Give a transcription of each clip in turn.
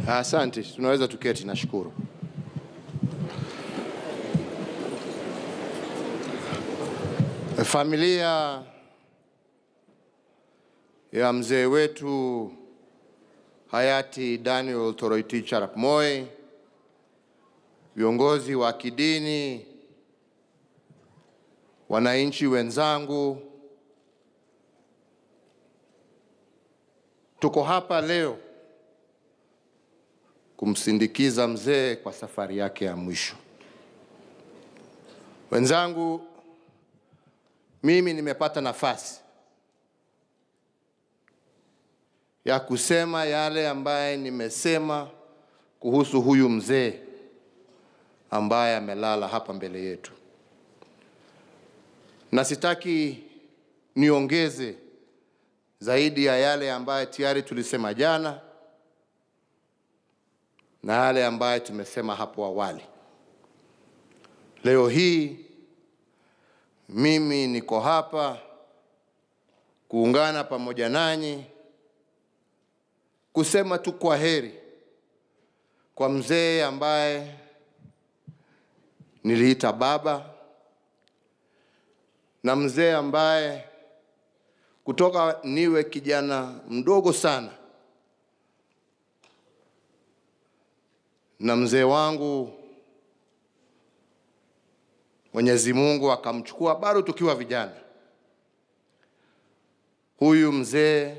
Asante, tunaweza tuketi, nashukuru. Familia ya mzee wetu hayati Daniel Toroitich arap Moi, viongozi wa kidini, wananchi wenzangu, tuko hapa leo kumsindikiza mzee kwa safari yake ya mwisho. Wenzangu, mimi nimepata nafasi ya kusema yale ambaye nimesema kuhusu huyu mzee ambaye amelala hapa mbele yetu, na sitaki niongeze zaidi ya yale ambaye tayari tulisema jana na yale ambayo tumesema hapo awali. Leo hii mimi niko hapa kuungana pamoja nanyi kusema tu kwa heri kwa mzee ambaye niliita baba na mzee ambaye kutoka niwe kijana mdogo sana na mzee wangu Mwenyezi Mungu akamchukua bado tukiwa vijana. Huyu mzee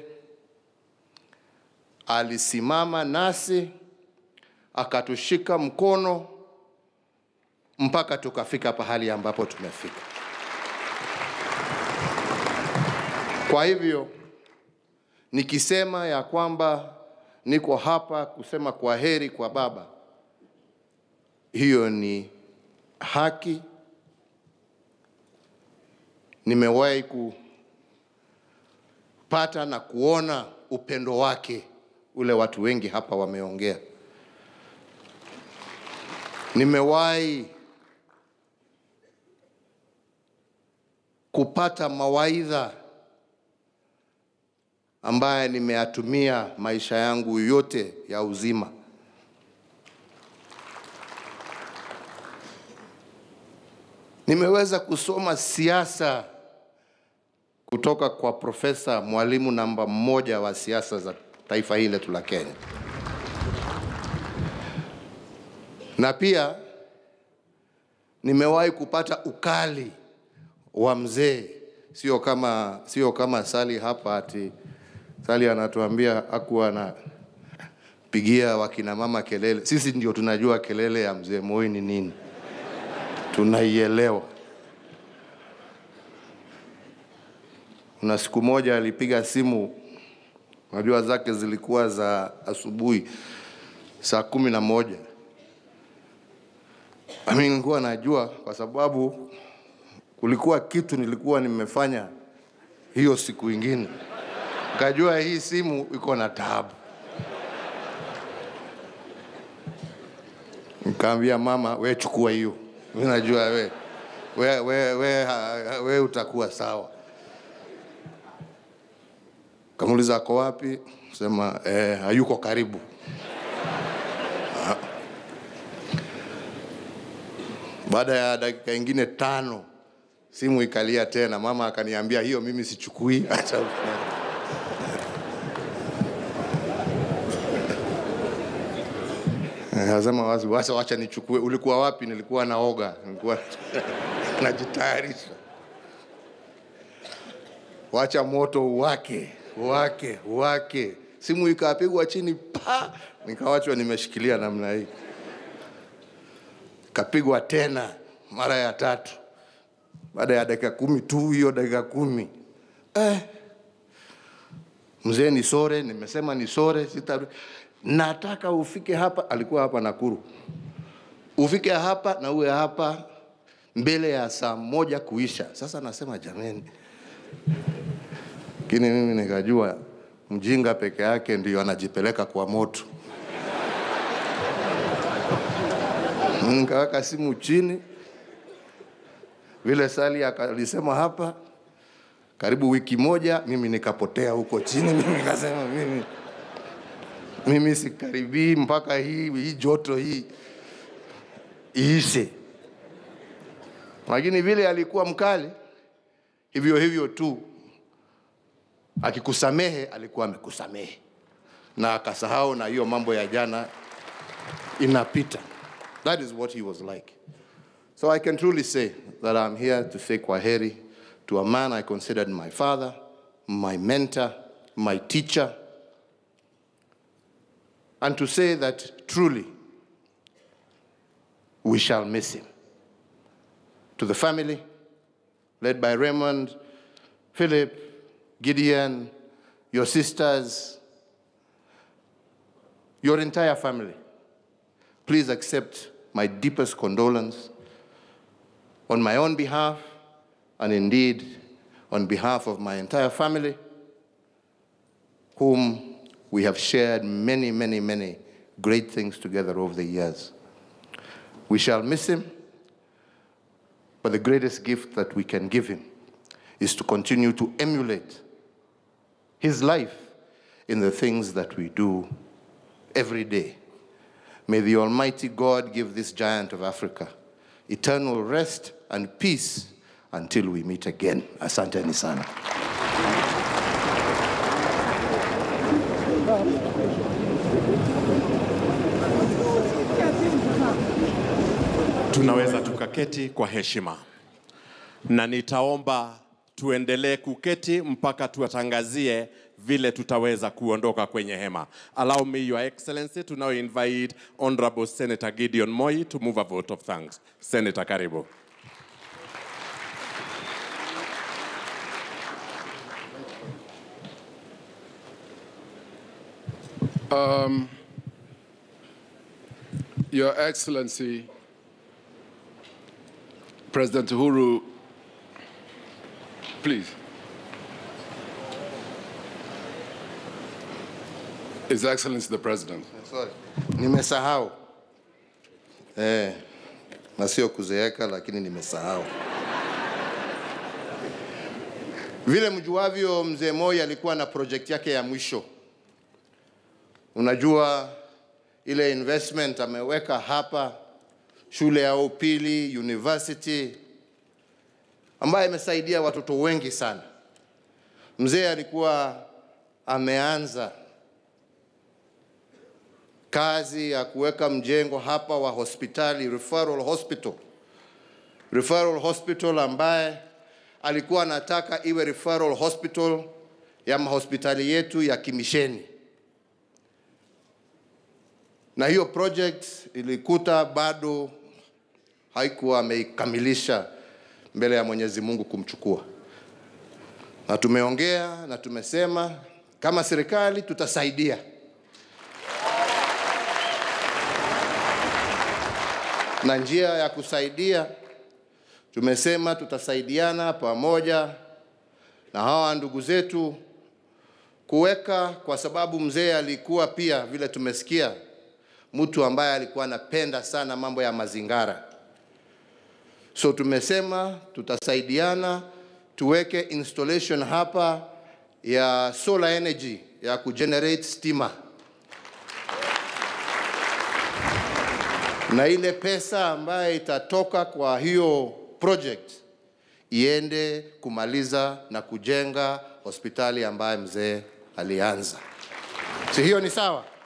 alisimama nasi akatushika mkono mpaka tukafika pahali ambapo tumefika. Kwa hivyo nikisema ya kwamba niko hapa kusema kwa heri kwa baba, hiyo ni haki. Nimewahi kupata na kuona upendo wake ule watu wengi hapa wameongea. Nimewahi kupata mawaidha ambaye nimeyatumia maisha yangu yote ya uzima. Nimeweza kusoma siasa kutoka kwa profesa, mwalimu namba mmoja wa siasa za taifa hili letu la Kenya, na pia nimewahi kupata ukali wa mzee, sio kama, sio kama Sali hapa ati Sali anatuambia akuwa anapigia wakina mama kelele. Sisi ndio tunajua kelele ya mzee Moi ni nini, tunaielewa. Kuna siku moja alipiga simu, najua zake zilikuwa za asubuhi saa kumi na moja. Mimi nilikuwa najua kwa sababu kulikuwa kitu nilikuwa nimefanya hiyo siku ingine Kajua hii simu iko na taabu. Nikaambia mama, we chukua hiyo, mi najua we, we, we, we, we utakuwa sawa. Kamuuliza ako wapi? Sema eh, hayuko karibu. Baada ya dakika ingine tano simu ikalia tena, mama akaniambia hiyo mimi sichukui, acha Nasema wazi wacha, wacha nichukue. Ulikuwa wapi? Nilikuwa naoga, nilikuwa najitayarisha. Wacha moto uwake uwake uwake. Simu ikapigwa chini pa, nikawachwa nimeshikilia namna hii. Kapigwa tena mara ya tatu, baada ya dakika kumi tu, hiyo dakika kumi eh. Mzee ni sore, nimesema ni sore, sita nataka ufike hapa. Alikuwa hapa Nakuru, ufike hapa na uwe hapa mbele ya saa moja kuisha. Sasa nasema jameni, lakini mimi nikajua mjinga peke yake ndio anajipeleka kwa moto. Nikaweka simu chini, vile Sali alisema hapa, karibu wiki moja, mimi nikapotea huko chini. Mimi nikasema mimi mimi sikaribii mpaka hii, hii joto hii iishe. Lakini vile alikuwa mkali, hivyo hivyo tu, akikusamehe alikuwa amekusamehe na akasahau, na hiyo mambo ya jana inapita. That is what he was like. So I can truly say that I'm here to say kwaheri to a man I considered my father, my mentor, my teacher, and to say that truly we shall miss him. To the family, led by Raymond, Philip, Gideon, your sisters, your entire family, please accept my deepest condolence on my own behalf and indeed on behalf of my entire family, whom we have shared many, many, many great things together over the years. We shall miss him, but the greatest gift that we can give him is to continue to emulate his life in the things that we do every day. May the Almighty God give this giant of Africa eternal rest and peace until we meet again. Asanteni sana. Tunaweza tukaketi kwa heshima, na nitaomba tuendelee kuketi mpaka tuwatangazie vile tutaweza kuondoka kwenye hema. Allow me, Your Excellency, to now invite Honorable Senator Gideon Moi to move a vote of thanks. Senator, karibu. Your Excellency, President Uhuru, please. His Excellency the President. Sorry. Nimesahau. Eh, na sio kuzeeka lakini nimesahau. Vile mjuavyo, mzee Moi alikuwa na project yake ya mwisho. Unajua ile investment ameweka hapa, shule ya upili, university ambayo imesaidia watoto wengi sana. Mzee alikuwa ameanza kazi ya kuweka mjengo hapa wa hospitali referral hospital, referral hospital ambaye alikuwa anataka iwe referral hospital ya mahospitali yetu ya kimisheni, na hiyo project ilikuta bado haikuwa ameikamilisha mbele ya Mwenyezi Mungu kumchukua, na tumeongea na tumesema kama serikali tutasaidia na njia ya kusaidia tumesema tutasaidiana pamoja na hawa ndugu zetu kuweka, kwa sababu mzee alikuwa pia vile tumesikia, mtu ambaye alikuwa anapenda sana mambo ya mazingara. So tumesema tutasaidiana tuweke installation hapa ya solar energy ya kugenerate stima na ile pesa ambayo itatoka kwa hiyo project iende kumaliza na kujenga hospitali ambayo mzee alianza. Si hiyo ni sawa?